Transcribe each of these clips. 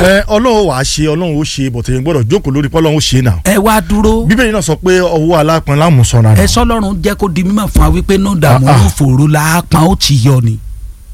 ẹ ọlọ́run wàá ṣe ọlọ́run ó ṣe bọ̀tẹ̀ yẹn gbọ́dọ̀ jókòó lórí pọ́lọ́run ó ṣe náà. ẹ wá dúró bíbélì náà sọ pé ọwọ́ alápọn lámùsọ̀nà ẹ sọlọ́run jẹ́ kó di mímọ̀ fún wa wípé náà dààmú Ah, ah. ló fòrò làápọn ó ti yọ ni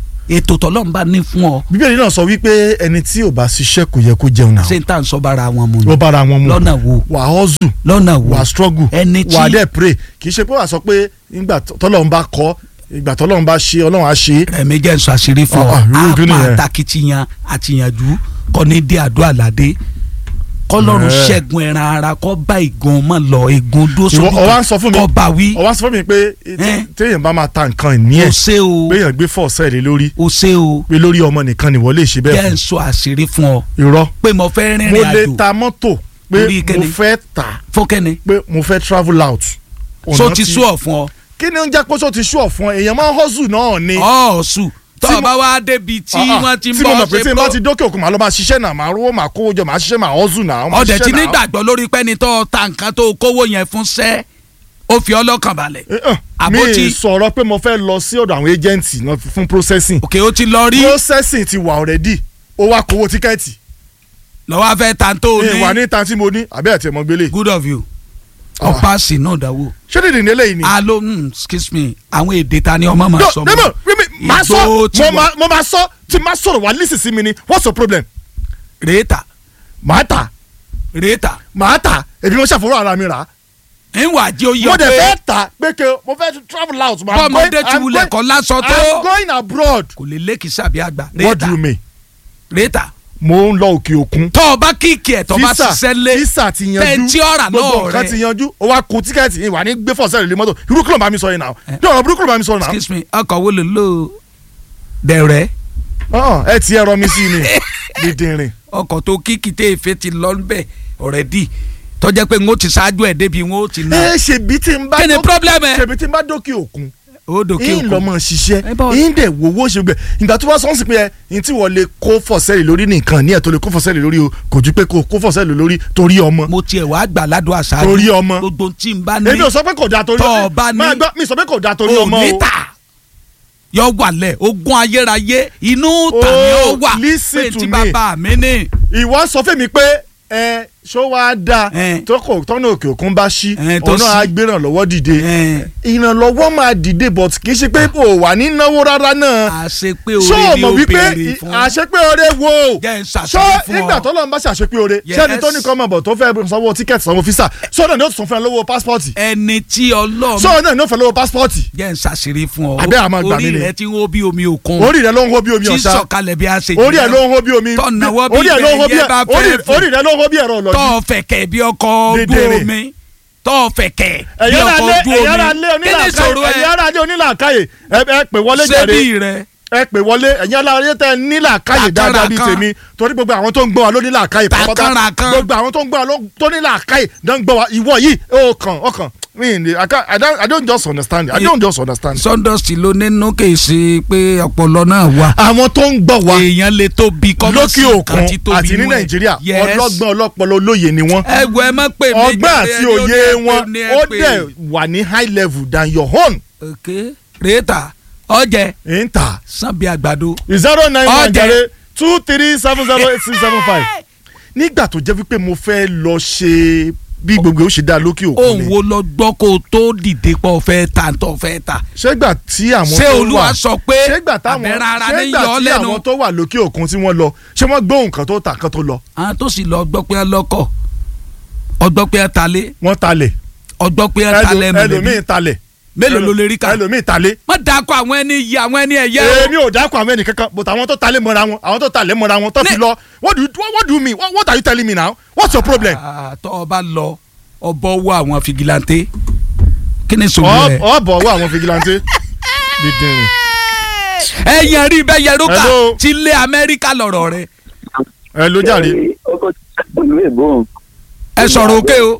ètò tọ́lọ́run bá ní fún ọ bíbélì náà sọ wípé ẹni tí ò bá ṣiṣẹ́ kò yẹ kó jẹun náà. ṣé n tà ń sọ bára wọn mu ni ó bára wọn mu lọ́nà wo wà á hustle lọ́nà wo wà á struggle ẹni tí wà á dẹ̀ pray kì í ṣe pé wà á sọ pé nígbà tọ́lọ́run bá kọ́ ìgbà tọ́lọ́run bá ṣe ọlọ́run á ṣe é. ẹ̀mí jẹ́ nsọ àṣírí fún ọ Ah, ah, irú kí àpá nìyẹn? àtàkìtìyàn àtìyànjú kọ́ ní dé àdó àlàdé kọ́lọ́run Eh. ṣẹ́gun ẹran ara kọ́ bá ìgun mọ́ lọ ìgun dó ìwọ sójú ọwọ́ à ń sọ fún mi kọ́ bá wí ọwọ́ à ń sọ fún mi pé Eh. téèyàn bá máa ta nǹkan ìní o ẹ̀ ṣe o péèyàn gbé fọ́ọ̀sẹ̀ lé lórí o ṣe o pé lórí ọmọ nìkan ni wọ́n lè ṣe bẹ́ẹ̀ jẹ́ fún nsọ àṣírí fún ọ irọ́ pé mo fẹ́ mo rìnrìn lè àjò ta mọ́tò pé Lórí kíni? mo fẹ́ tà fọ́kẹ́ni pé mo fẹ́ travel out. so Ọ̀nà ti sú ọ fún ọ kí ni ó ń jẹ́ pé so ti sú ọ fún ọ èèyàn máa ń hustle náà ni. ọ̀ọ́sù tó Tí o mo- bá wá débi tí Ah, ah, wọ́n ti ń tí mo bọ̀ mọ̀ pé tí ṣe n bá bó ti dókè òkun màá lọ máa ṣiṣẹ́ náà màá rówó màá kówó jọ màá ṣiṣẹ́ màá hustle náà. màá ọ̀dẹ̀ ṣiṣẹ́ tí náà. nígbàgbọ́ lórí pẹ́ni tó ta nǹkan tó kówó yẹn fún sẹ́ ó fi ọlọ́kàn balẹ̀ Eh, eh, mi àbótí- sọ̀rọ̀ pé mo fẹ́ lọ sí ọ̀dọ̀ àwọn agents náà fún processing òkè ó ti lọ rí processing ti wà already ó wá kówó tíkẹ́ẹ̀tì lọ́wọ́ afẹ́ ta tó o ìwà ní ní tan tí mo ní àbẹ́ ẹ̀ tí mo gbélé good of you Ah. ọ̀pá-àsì náà dáwọ́ ṣé dídì ní eléyìí ni. alo mm, excuse me àwọn èdè ta ni ọmọ máa No, sọ no, no, mímí, máa sọ Ìgbó ti mo wà. máa- mo máa sọ tí máa sọ̀rọ̀ wá lísì sí mi ni what's your problem? rèéta màá tà rèéta màá tà èmi mo ṣàfọwọ́ ara mi rà á. ń wà jẹ́ oyè mo dẹ̀ pé fẹ́ tà pé ke mo fẹ́ travel out. but I'm bọ́mọdé going- ti I'm wulẹ̀ going- kọ́ lásán tó I'm going abroad. kò lè lékì sàbí àgbà what do rèéta you mean? rèéta mo ń lọ òkè òkun. tọ́ ọ bá kíkì ẹ̀ tọ́ bá ṣiṣẹ́ lé fisa ti yanjú tẹ́ntì ọ̀rà gbogbo náà nǹkan ti rẹ̀ yanjú ó wá kun tíkẹ́ẹ̀tì ìwà ní gbé fọ́ọ̀sẹ̀ rẹ̀ lé mọ́tò irú kí ló ń bá mi sọ yìí náà ní ọ̀rọ̀ burúkú ló ń bá mi sọ náà. excuse me ọkọ̀ wo ló lò dẹ̀rẹ̀ ọ̀hún, ẹ ti ẹ̀rọ mi sí ni dídìrín. ọkọ̀ tó kíkì tẹ́ ìfẹ́ ti lọ bẹ́ẹ̀ already tọ́jẹ́ pé n ó ti ṣáájú ẹ̀ débi n ó ti ná ẹ ṣèbí tí n bá kí ni dókè- problem ẹ̀ ṣèbí tí n bá dókè òkun ó dòkè yín lọ òkun mọ ṣiṣẹ́ Ẹ bá wa- yín dẹ̀ wowó ṣe gbẹ ìgbà tó bá sọ́n sí pé ẹ ní tí wọ́n lè kó fọ̀sẹ́lì lórí nìkan ní ẹ̀ tó lè kó fọ̀sẹ́lì lórí o kò ju pé kó kó fọ̀sẹ́lì lórí torí ọmọ mo tiẹ̀ wá gbà ládùn àṣáájú Torí ọmọ. gbogbo tí n bá ní èmi ò sọ pé kò dáa torí Tọ́ ọ bá ní- máa gbọ́ mi sọ pé kò dáa torí ò ọmọ o ní tà yọ wà lẹ̀ ogún ayérayé inú tà ní Oh, ọ wà listen pé to tí me. bàbá mi ní ìwọ sọ fún mi pé ẹ ṣó wáá dáa Ẹ. tó kò tọ́nà òkè òkun bá ṣí Ẹ, tó òun náà á ṣí. gbé ìrànlọ́wọ́ dìde ẹ̀, ìrànlọ́wọ́ máa dìde but kì í ṣe pé kò wà ní náwó rárá náà àṣepé ṣó o orí ni mọ̀ ó wípé béèrè fún àṣepé oore wo jẹ́ ń ṣó ṣàṣeyọrí fún nígbà ọ tó lọ́n bá ṣàṣepé oore Yes. ṣẹ́ni tó ní kọ́ mọ̀ bọ̀ tó fẹ́ sanwó tíkẹ́ẹ̀tì sanwó físà sọ́dọ̀ ni ó tún fẹ́ lówó pásítọ̀tì ẹni tí ọlọ́run sọ́dọ̀ náà ni ó fẹ́ lówó pásítọ̀tì jẹ́ ń ṣàṣírí fún ọ Àbẹ́ àmọ́ gbà mí orí ni. rẹ ti ń hó bí omi òkun orí rẹ ló ń hó bí omi tí ọ̀sá sọ̀kalẹ̀ bí a ṣe orí ẹ ló ń hó bí omi Tọ̀nàwọ́ bí orí ẹ ló ń hó bí bẹ́ẹ̀ yẹ bá fẹ́ orí- fò. orí rẹ ló ń hó bí ẹ̀rọ ọ̀lọ́jú tọ́ fẹ̀kẹ̀ bí ọkọ̀ ojú Dédéré. omi tọ́ fẹ̀kẹ̀ bí ẹ̀yẹ́ ara ọkọ̀ lé ojú ẹ̀yẹ́ ara omi lé kí ni onílàákàyè ìṣòro ẹ̀yẹ́ ẹ ara lé onílàákàyè ẹ ẹ pè wọlé jàre ṣébí rẹ ẹ pè wọlé ẹ̀yẹ́ ara lé tẹ nílàákàyè dáadáa bíi Tàkàràkàn. tèmi torí gbogbo àwọn tó ń gbọ́ wa ló nílàákàyè Tàkàràkàn. gbogbo àwọn tó ń gbọ́ wa ló- tó nílàákàyè ló ń gbọ́ wa ìwọ yìí ó kàn ó kàn I mean, I can't- I don't- I don't just understand I don't just understand. sawdust ló nínú kì í ṣe pé ọpọlọ náà wà àwọn tó ń gbọ́ wa èèyàn lè tóbi kọ́mọ́ lókè sí òkun nǹkan tí tóbi àti ní inú ẹ̀. nàìjíríà Yes. ọlọ́gbọ́n ọlọ́pọlọ olóye ni wọ́n ẹ wo ẹ má pè mí ọgbọ́n jàre, àti ẹni ó òye ní ẹ pè wọn ní ẹ ó pè. dẹ̀ wà ní high level than your own. ok rèéta ọjẹ ń tà sanbi àgbàdo zero nine one Ọ̀jẹ̀. jẹrẹ two three seven zero eight six seven five nígbà tó jẹ́ wípé mo fẹ́ lọ ṣe bí gbogbo ó ṣe dá lókè òkun òun ni wo lọ gbọ́ kó o tó dìde pọ̀ fẹ́ ta tó fẹ́ ta ṣégbà tí àwọn ṣé tó olúwa wà sọ pé ṣégbà táwọn àbẹ̀rẹ̀ ara ní ṣégbà yọ ọ́ tí lẹ́nu àwọn tó wà lókè òkun tí wọ́n lọ ṣé wọ́n gbóhùn kan tó tà kan tó lọ àwọn tó sì lọ gbọ́ pé ẹ lọ́kọ̀ ọgbọ́ pé ẹ talé wọ́n talẹ̀ ọgbọ́ pé ẹ talẹ̀ Ẹlò- mọ̀lẹ́bí ẹlòmíì talẹ̀ mélòó ló lè rí ká ẹlòmíì talẹ̀ wọ́n dákọ̀ àwọn ẹni yìí àwọn ẹni ẹ̀yẹ o. èmi ò dákọ̀ àwọn ẹnìkankan but àwọn tó talẹ̀ mọ́ra wọn àwọn tó talẹ̀ mọ́ra wọn tó fi Ní- lọ what do you what, what do you mean what, what are you telling me now what's your problem. Ah, tọ́ ọ bá lọ ọbọ̀ wọ àwọn fìgìláńtẹ́ kí ni sòwò rẹ̀. ọ bọ̀ wọ àwọn fìgìláńtẹ́ dídìrín. ẹ̀yìn rí bẹ́ẹ̀ yẹ rúkà Hello. ti lé amẹ́ríkà lọ̀rọ̀ rẹ̀ ẹ ló jàre. ọkọ ìlú èbó ẹ sọ̀rọ̀ òkè o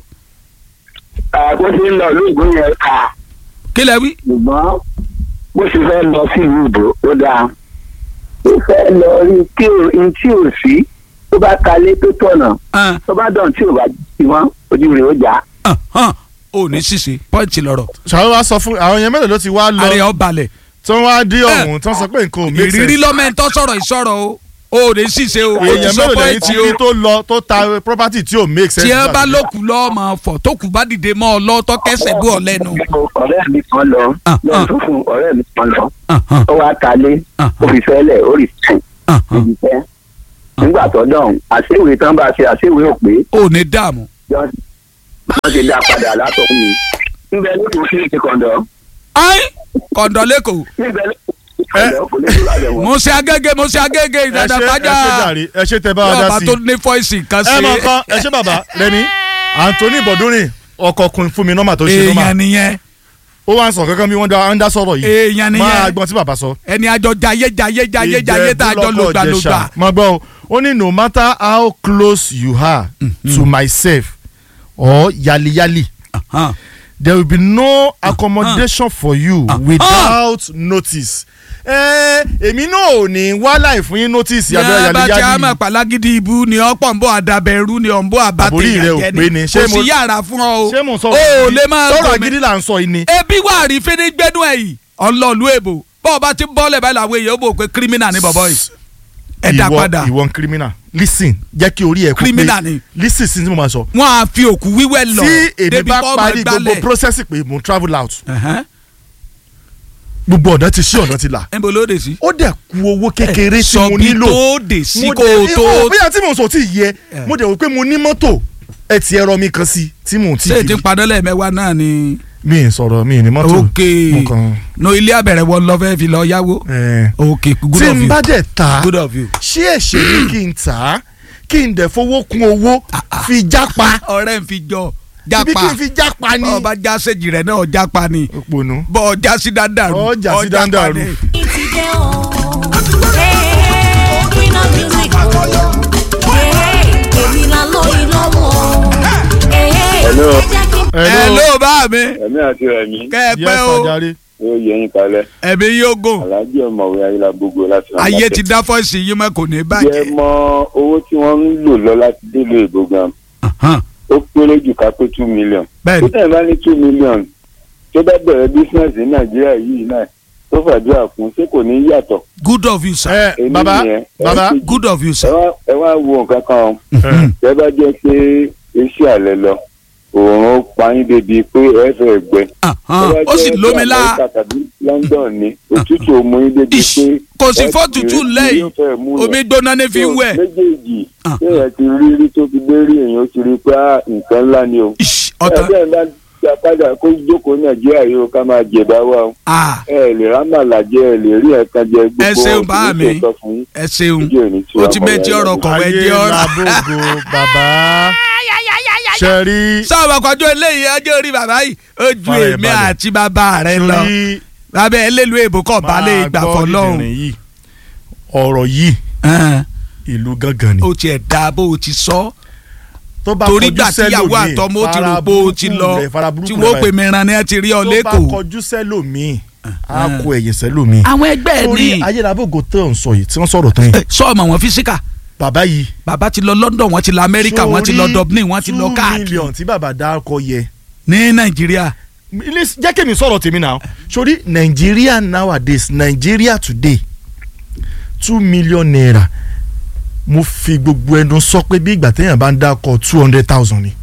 àkóso ń lọ lóògùn yẹn kà kí lẹ wí. ṣùgbọ́n bó ṣe fẹ́ lọ sí ìlú ìbò ó dáa ó fẹ́ lọ rí kí o n tí ò sí tó bá kalẹ̀ tó tọ̀nà Ah, tó bá dàn tí ò bá jí wọn ojú rẹ̀ ó jà ah, ah, ò ní ṣìṣe pọ́ǹtì lọ̀rọ̀ ṣàwọn wa sọ fún àwọn yẹn mélòó ló ti wá àrẹ lọ ọ balẹ̀ tí wọ́n wá dé ọ̀hún tí wọ́n sọ pé nǹkan ò make ìrírí sense. lọ́mọ ẹ̀ ń tọ́ sọ̀rọ̀ ìsọ̀rọ̀ o o ò ní ṣìṣe o o ti èèyàn sọ mélòó lẹ́yìn pọ́ìntì tí o kí tó lọ tó ta property tí ò make sense. tí ẹ bá lókù lọ́ọ́ máa fọ̀ tó kù bá dìde mọ́ ọ lọ́ọ́ tọ́ kẹsẹ̀ bú ọ lẹ́nu. ọ̀rẹ́ mi kan lọ Ah, lọ́n ah. tó fún ọ̀rẹ́ mi kan lọ Ahàn, ó wá talé Ah, ó fi fẹ́lẹ̀ ó rì sẹ́yìn ahàn. níbi tẹ́ nígbà tó dọ̀hún àṣewèé tán bá ṣe àṣewèé ò pé o ò ní dààmú. wọ́n ti dá padà látọ̀ mi níbẹ̀ ló kù sí ti kọ̀ǹdọ̀ ayi kọ̀ǹdọ̀ lẹ́kọ̀ọ́ níbẹ̀ ló kù sí kọ̀ǹdọ̀ kò ní kúrò àbẹ̀wò. mo ṣe agége mo ṣe agége ẹ ṣe ìdàdà ẹ ṣe pàjá jàre ẹ ṣe tẹ bá wa dá yọba sí tó ní fọ́ìsì kan ẹ mọ ṣe nǹkan ẹ ṣe bàbá rẹmi Anthony Bọ̀dúnrìn ọkọ̀ kun fún mi nọ́mà tó ṣe èèyàn nọ́mà nìyẹn ó wá ń sọ kankan bí wọ́n dá ń dá sọ̀rọ̀ yìí èèyàn máa nìyẹn gbọ́n tí bàbá sọ. ẹni àjọ jayé jayé jayé jayé tá a jọ Ìjẹ̀bú lògbà lọ́kọ̀ lògbà. Ìjẹ̀ṣà. máa gbọ́ o ó ní no matter how close you are to myself or yaliyali Ahàn. there will be no accommodation for you without notice. ẹ èmi náà ò ní wá láì fún yín notice abẹ́rẹ́ yẹn bá ti yaliyali àmọ̀ pàlágídí ibu ni ọ̀pọ̀ ń bọ̀ àdàbẹ̀rú ni ọ̀ ń bọ̀ Àbórí rẹ ò àbátẹ̀yàjẹ́ pé ni. ni Ṣé kò mo- sí yàrá fún ọ o ṣé mo sọ o ò lè máa sọ̀rọ̀ gòmè. agídí là ń sọ yìí ni. ebi wà rí fínígbẹ́nu ẹ̀ yìí ọlọ́ọ̀lù èbò bọ́ọ̀ bá ti bọ́ọ̀lẹ̀ báyìí làwọn èèyàn ó bò pé kírímínà ni bọ̀bọ̀ yìí ẹ dá ìwọ padà ìwọ ń criminal listen jẹ́ kí orí ẹ̀ kó pé Criminal ni. listen sí tí mo máa sọ. wọ́n á fi òkú wíwẹ́ lọ tí èmi débi bá tó parí máa gbogbo gbálẹ̀. process pé mo travel out Ẹ̀hẹ́n. gbogbo ọ̀nà ti ṣí ọ̀nà ti là níbo ló dé sí. ó dẹ̀ ku owó kékeré tí sọ mo bí nílò tó dé sí mo kó dẹ̀ o ní- tó ó, bóyá tí mo sọ tí yẹ mo dẹ̀ wò pé mo ní mọ́tò ẹ ti ẹ̀rọ mi kan sí tí mo ti ṣé fi ti padà lẹ́ẹ̀mẹ́wàá náà ni. mi ì sọ̀rọ̀ mi ì ní mọ́tò ok mo kàn no ilé abẹ̀rẹ̀ wọ lọ fẹ́ fi lọ yáwó. ẹ̀ ok good tí of n you bá dẹ̀ ta good of you. ṣé ẹ̀ṣẹ̀ ni kí n tà á kí n dẹ̀ fowó kún owó fi jápa ọ̀rẹ́ ń fi jọ ibi kí n jápa fi jápa ni ọba jásẹ̀jì rẹ̀ náà jápa ni òpònú bọ́ ọjà sí dáadáa Ọ já sí dáadáa rú. ìtìjẹ́ o. Hey, Queen of music. Hey, èmi la lórí lọ́wọ́. Hey, Hello. ẹ jẹ́ kí n ẹ ló bá mi ẹ̀mí àti ẹ̀mí kẹ́ ẹ yẹ pẹ́ o sàjáre ó yẹ yín kalẹ̀ ẹ̀mí yóò gùn aláàjì ọ̀mọ̀wé ayélujára gbogbo láti ràn ayé ti dá fọ́ọ̀sì yìí mọ́ kò ní yẹ bàjẹ́. mọ owó tí wọ́n ń lò lọ láti délé ìbò gan Ahán, ó péré jù ká pé two million bẹ́ẹ̀ tó ni tẹ̀ bá ní two million tó bá bẹ̀rẹ̀ bísíǹsì ní nàìjíríà yìí náà tó fàdúrà fún ṣé kò ní yàtọ̀ good of you sir ẹ èmi baba nìyẹn. baba Ẹ good of you ẹ sir. wá ẹ wá wo nǹkan kan o ẹ, tẹ́ bá jẹ́ pé iṣẹ́ àlẹ́ lọ òòrùn pa yín débi pé ẹ fẹ́ gbẹ Ahán, ó sì lómi lá Amẹ́ríkà tàbí London ni òtútù òmù yín débi Ish, pé kò sí ẹ fọ́tútù ti rí- lẹ́yìn yóò fẹ́ mú yẹn. omi gbóná ní fi ń wẹ̀. méjèèjì Ah. ṣé ẹ ti rí rí tó fi dé rí èèyàn ó ti rí pé ah, nǹkan ńlá ni o. Ish, ọ̀tán ẹ bẹ́ẹ̀ bá gba padà kó jókòó nàìjíríà yìí ó ká máa jẹ̀bá wa o. Ah, ẹ lè rámàlà jẹ ẹ lè rí ẹ̀kan jẹ gbogbo Ẹ ṣeun wọn bá kì í mi. ṣòótọ́ fún yín. ẹ ṣeun ojú ẹ̀ ní tí ó wàá ti mọ̀ bẹ́ẹ̀ tí wáyé ọ̀rọ̀ lọ. kọ̀wé ayé jẹ́ ọ̀rọ̀. làbògò bàbá ṣẹ̀rí sábà kọjú eléyìí ọjọ́ orí bàbá yìí ó ju Fara ẹ̀ èmi balẹ̀. àti bàbá rẹ lọ torí bàbá elélu èbó kọ̀ balẹ̀ ìgbà máa gbọ́ fọlọ́hún. dídìrín yìí ọ̀rọ̀ yìí Ẹn, ìlú gángan ni ó tiẹ̀ da bó o ti sọ tó bá torí kọjú gbà tíyàwó sẹ́lòmíì, àtọmọ ó ti fara rò pé o ti burúkú lọ rẹ̀, fara burúkú tí rẹ̀ wọ́n pè báyìí. mí ran ni ẹ ti rí ọ tó bá lẹ́kọ̀ọ́. kọjú sẹ́lòmíì á kó ẹ̀yìn sẹ́lòmíì àwọn ẹgbẹ́ ẹ̀ torí ní ayélujábògò tó ń sọ yìí tí wọ́n sọ̀rọ̀ tán yìí sọ́ọ̀mù àwọn físíkà bàbá yìí bàbá ti lọ London wọ́n ti lọ Amẹ́ríkà wọ́n ti lọ sórí Dublin wọ́n ti lọ two káàkiri million tí bàbá dárúkọ yẹ ní Nàìjíríà ilé jẹ́ kí mi sọ̀rọ̀ tèmi náà sórí Nigeria nowadays Nigeria today two million naira mo fi gbogbo ẹnu sọ pé bí ìgbà téèyàn bá ń dákọ two hundred thousand ni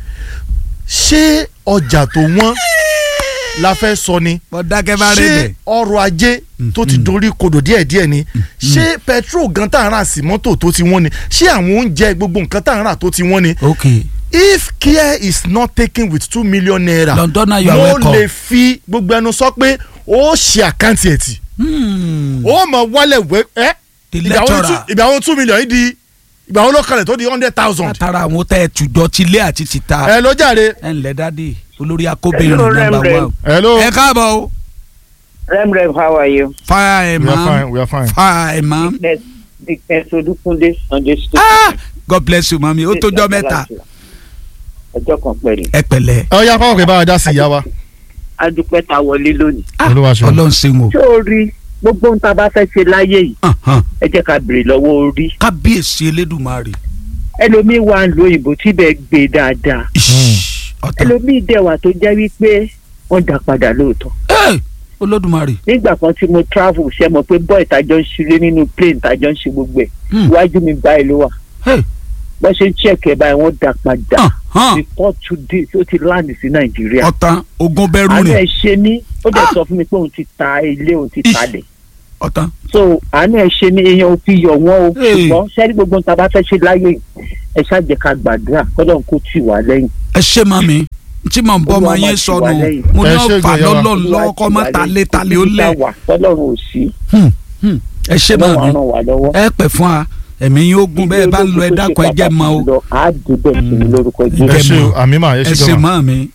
ṣé ọjà tó wọ́n la fẹ́ sọ ni wọ́n dákẹ́ bá rẹ̀ ṣé bẹ̀. ọrọ̀ ajé tó ti dorí kodò díẹ̀díẹ̀ ni ṣé petrol gan tá à ń rà sí mọ́tò tó ti wọ́n ni ṣé àwọn oúnjẹ gbogbo nǹkan tá à ń rà tó ti wọ́n ni ok if care is not taken with two million naira Londoner, you are mo welcome. lè fi gbogbo ẹnu sọ pé ó ṣe àkáǹtì ẹ̀ tì Hmm, ó mọ wálẹ̀ wẹ́ ẹ́ the ìgbà wo lecturer two- ìgbà wo two million yìí di ìgbà wo ló kalẹ̀ tó di hundred thousand. látara àwọn tẹ́ ẹ tùjọ tilé àti tìta ẹ ló jàre. ẹ ǹlẹ́ dádì olórí akóbìnrin Hello, nàmbà Rem, wà. hello. ẹ káàbọ̀ o Rem Rem, how are you? fine we are fine ma we are fine. fine ma Dickness Dickness Odúkúndé Sunday school. ah God bless you mami ó tójọ́ mẹ́ta ọjọ́ kan pẹ̀lú. ẹ pẹ̀lẹ́ ẹ ọ̀ya fáwọn kẹ́ bá wa dá sí ìyá wa. adúpẹ́ ta wọlé lónìí. Ah, Olúwa ṣeun. Ọlọ́run ṣeun o ṣé o rí gbogbo ohun tá a bá fẹ́ ṣe láyé yìí Ahan. ẹ jẹ́ ká béèrè lọ́wọ́ orí. kábíyèsí elédùnmarè ẹlòmíín wà ń lo ìbò tí bẹ́ẹ̀ gbé dáadáa. Ish, ọ̀tá ẹlòmíín dẹ̀ wà tó jẹ́ wípé wọ́n dá padà lóòótọ́. Hey, olódùmarè nígbà kan tí mo travel ṣe mọ̀ pé boy tàjọ ń ṣeré nínú plane tàjọ ń ṣe gbogbo ẹ̀ Hmm. iwájú mi báyìí ló wà Hey. bọ́n ṣe ń check ẹ̀ báyìí wọ́n dà padà hàn hàn before two days ó ti land sí nàìjíríà ọ̀tán ogun bẹ́rù àánú rìn ẹ̀ ṣe mí ó dẹ̀ sọ fún mi pé òun ti ta ilé òun ti Ish. talẹ̀ ọ̀tán so àánú ẹ̀ ṣe mí èèyàn ò fi yọ̀ wọ́n o Hey. ṣùgbọ́n sẹ́ni gbogbo nǹkan bá fẹ́ ṣe láyé yìí, ẹ ṣáàjẹ́ ká gbàdúrà kọ́dọ̀ kó tì wá lẹ́yìn ẹ ṣe máa mi tí mò ń bọ́ ọmọ Olúwa máa yín tì sọnù wá lẹ́yìn. mo ní Ẹ ṣe ọ̀fà ìgbéyàwó. lọ́lọ́ lọ́kọ́ má talé talé ó lẹ̀ tọ́lọ́run ò sí Hmm, hmm. ẹ ṣe máa ọlọ́run á mi ràn wá lọ́wọ́. ẹ pẹ̀ fún wa ẹ̀mí yín ó gùn bẹ́ẹ̀ bá ń lọ ẹ dákun ẹ jẹ́ mọ́ o á dìbẹ̀ sí mi lórúkọ ẹ jésù. ṣe o àmì mà ẹ ẹ ṣe ṣe gan ma máa mi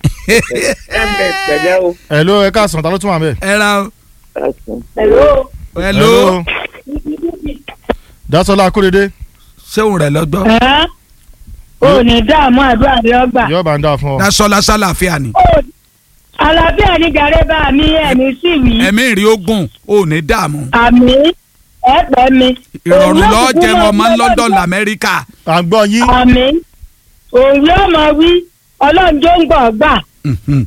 pẹ̀lẹ́ o. ẹ ló ẹ káàsán ta ló tún wà bẹ́ẹ̀. ẹ ra o hello. hello Dásọ́lá Akóredé ṣéun rẹ̀ lọ́gbọ́ ẹ́ ò ní dààmú àdúrà rẹ ọgbà. yóò bá ń dá fún ọ. dasọ́lá sálàáfíà ni Ó- àlàáfíà ní gàrẹ́ bá mi ẹ̀mí sì wí. ẹ̀mí ìrì ogun ò ní dààmú àmì ẹ̀pẹ́ mi. ìrọ̀rùn Òun lọ́ọ́ yóò jẹ́ kúkú ọmọ máa London gbọ́- lamẹ́ríkà à ń gbọ́ yín àmì òun yóò máa wí ọlọ́run jó ń gbọ̀ gbà. Mhm.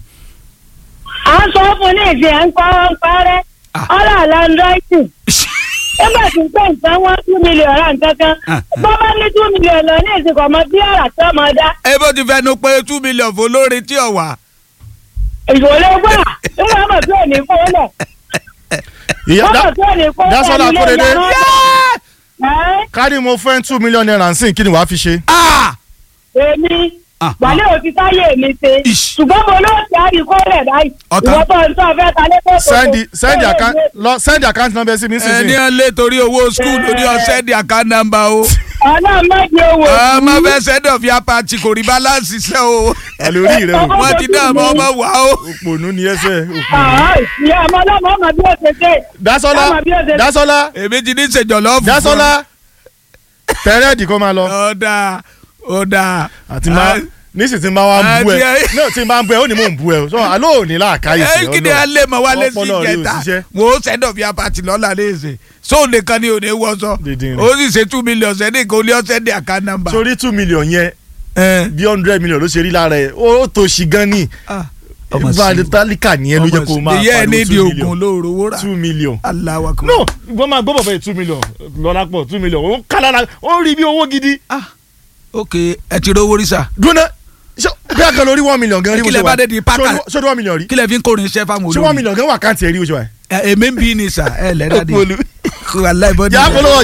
à ń sọ fún ní ìsìn à ń pa ọ́ ń parẹ́ Ah. ọ̀là àlàndráìtì nígbà tí ń pè nǹkan wọn two million ra nǹkan kan Ah. bọ́ bá ní two million lọ ní ìsìnkú ọmọ bí àrà tí ọmọ dá ẹ bó ti fẹnu pé two million fún olórin tí ò wà. ìṣòro gbà nígbà mọ̀ tí ò ní fún lẹ̀ ìyá mọ̀ tí ò ní fún lẹ̀ Dásọ́lá nílé Akóredé ìyá náà. Ẹ́, kárí mo fẹ́ two million naira nsìn kí ni wàá fi ṣe. Ah! èmi Ah, wàlẹ́ òfin táyé mi ṣe Ish. ṣùgbọ́n mo ló ti àríkó rẹ̀ báyìí Ọ̀tá. ìwọ tó ń tọ́ fẹ́ ta lé kókó. sẹ́ndì sẹ́ndì account lọ sẹ́ndì account number sí mi ẹni sísìn. ẹ lé torí owó skul lórí ọsẹ di account number o. ọlọ́run má di owó. ọmọ fẹ́ send of your party kò rí balance iṣẹ́ o. àlórí rẹ o wọ́n ti dá ọmọ ọmọ wá o. òpònú ni ẹsẹ̀ òpònú. Àá, ìyá ọmọ ọlọ́mọ ọmọ bí ó ṣe ṣe. Dásọ́lá Ọmọ bí ó ṣe- Dásọ́lá èmi ti ní ìṣèjọlọ fún. Dásọ́lá tẹ̀rẹ́ẹ̀dì kó máa lọ. ọ̀dà ọ̀dà. àti máa nísì tí n bá wá bú ẹ Àti- náà tí n bá ń bú ẹ ó ní mò ń bú ẹ o sọ àlọ́ òní láàkáyè sí ẹ kí ni ẹ lè mọ wálé sí Ọpọlọ rẹ ò ìjẹta ṣiṣẹ́. wo send of your party lọ́la léèṣe so nìkan ni òní wọ́sọ Dídín rẹ̀. ó sì ṣe two million sẹ́ni kò ní ọ̀sẹ̀ di account number. sórí two million yẹn ẹ bí hundred million ló ṣe rí lára ẹ ó tó ṣì gan ni ah, ọmọ sí ìbáraẹni tálíkà nìyẹn ló jẹ́ kó máa ìyá ẹ ní pariwo di two oògùn million lóòrò wúrà two million. aláwa kan. no ìgbọ́n máa gbọ́ bọ̀ bẹ́ẹ̀ two million lọ́la pọ̀ two million ó ń kálára ó ń rí bí owó gidi. ah ok ẹ ti rówó rí sà dúnà ṣé bí a kan lórí one million gan rí bó Kí lẹ ṣe wà bá dé di pákà? ṣé one million rí kí lẹ fi ń kórin iṣẹ́ fáwọn ṣé one olórin million gan wà káǹtì ẹ̀ rí bó ṣe wà. ẹ èmi ń bí ni sà ẹ lẹ́dá di Òpòlù. wàláì bọ́dí yà á polówó